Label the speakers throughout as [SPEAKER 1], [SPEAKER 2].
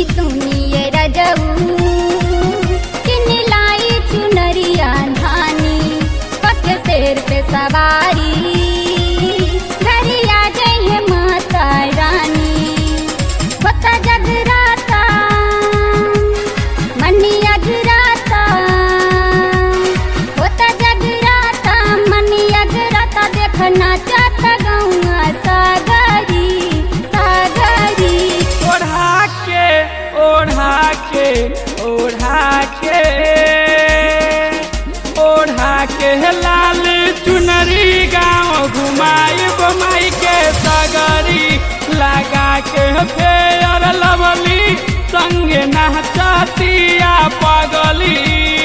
[SPEAKER 1] सुनी सुनिए रजऊ किन लाई चुनरिया धानी पक शेर पे सवारी घरिया जय है माता रानी होता जगराता मनी अगराता होता जगराता मनी अगराता देखना चाहता गौआ सागरी सागरी
[SPEAKER 2] ओढ़ा के ओढ़ा के ओढ़ा के ओढ़ा के लाल चुनरी गाँव घुमाई बमाई के सगरी लगा के फेयर लवली संगे नहचतिया पगली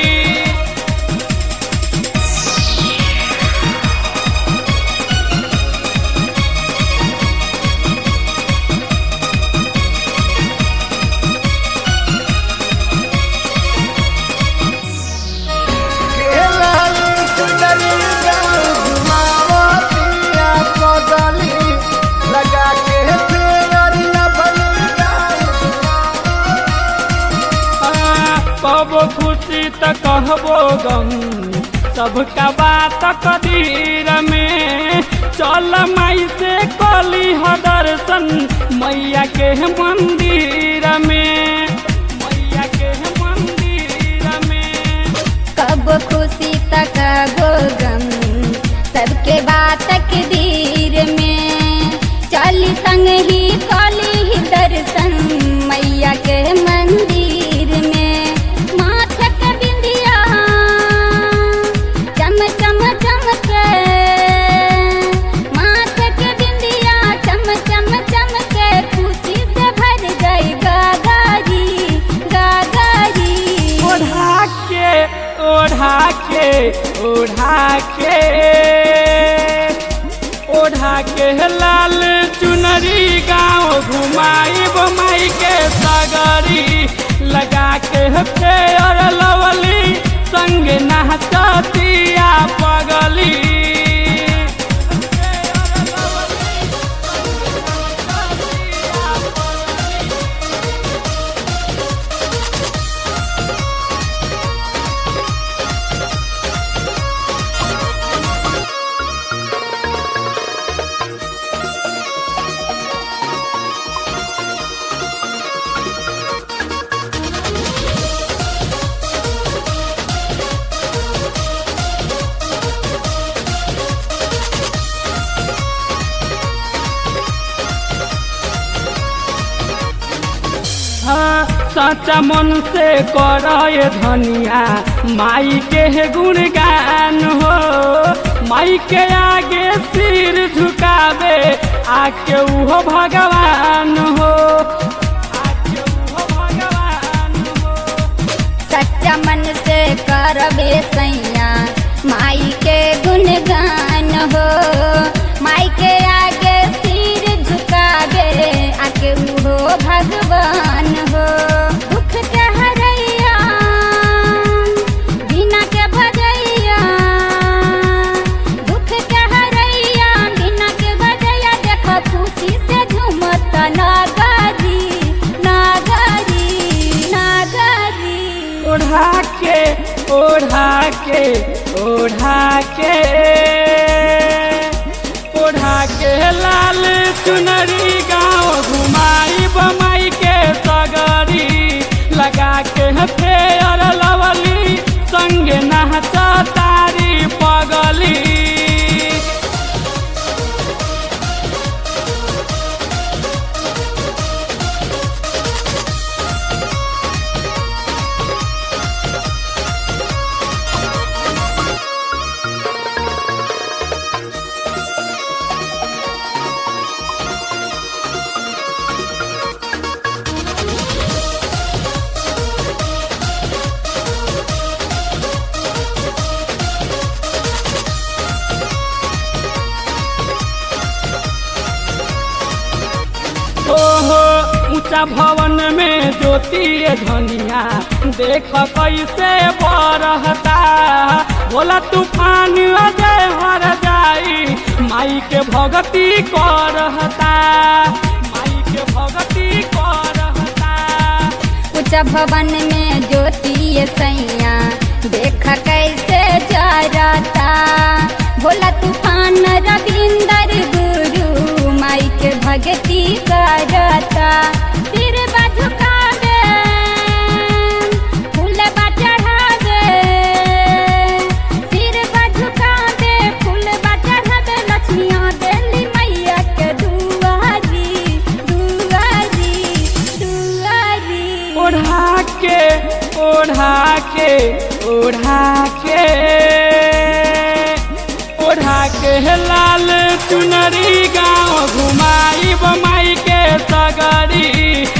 [SPEAKER 2] कबो खुशी त कहबो गम सबका बात कदीर में चल माई से कली ह दर्शन मैया के मंदिर में मैया के मंदिर में
[SPEAKER 1] कब खुशी तक गो गम सबके बात के धीर में चली संग ही कली ही दर्शन मैया के मंदिर में माथे के बिंदिया चम चम चम के माथे के बिंदिया चम चम चम के खुशी से भर गई गागारी गागारी
[SPEAKER 2] ओढ़ा के ओढ़ा के ओढ़ा के ओढ़ा के लाल चुनरी गाँव घुमाई बमाई के सगरी लगा के फेयर लवली संग नहचतिया पगली हाँ, सच्चा मन से कर धनिया माई के गुणगान हो माई के आगे सिर झुकावे आके उहो भगवान हो आके उहो भगवान हो
[SPEAKER 1] सच्चा मन से करबे सैया माई के गुणगान हो माई के आगे सिर झुकाबे आके उहो भगवान हो दुख के हरैया बिना के भजैया दुख के हरैया बिना के भजैया देख खुशी से झूमत नागरी नागरी नागरी
[SPEAKER 2] ओढ़ा के ओढ़ा के ओढ़ा के ओढ़ा के लाल चुनरी गाँव घुमाई बमाई के सगरी लगा के फेयर लवली संगे नहचा तारी पगली ओहो ऊंचा भवन में ज्योति धनिया देख कैसे बरहता बोला तूफान अजय हर जाई माई के भगती करहता माई के भगती करहता
[SPEAKER 1] ऊंचा भवन में ज्योति सैया देख कैसे जरता भोला तूफान रविंदर गुरु माई के भगती करता सिर झुकावे फूल चढ़ावे सिर झुकावे फूल चढ़ावे लक्ष्मिया देली मैया के दुआरी दुआरी दुआरी
[SPEAKER 2] ओढ़ा के ओढ़ा के ओढ़ा के ओढ़ा के लाल चुनरी गाँव घुमाई बमाई के सगरी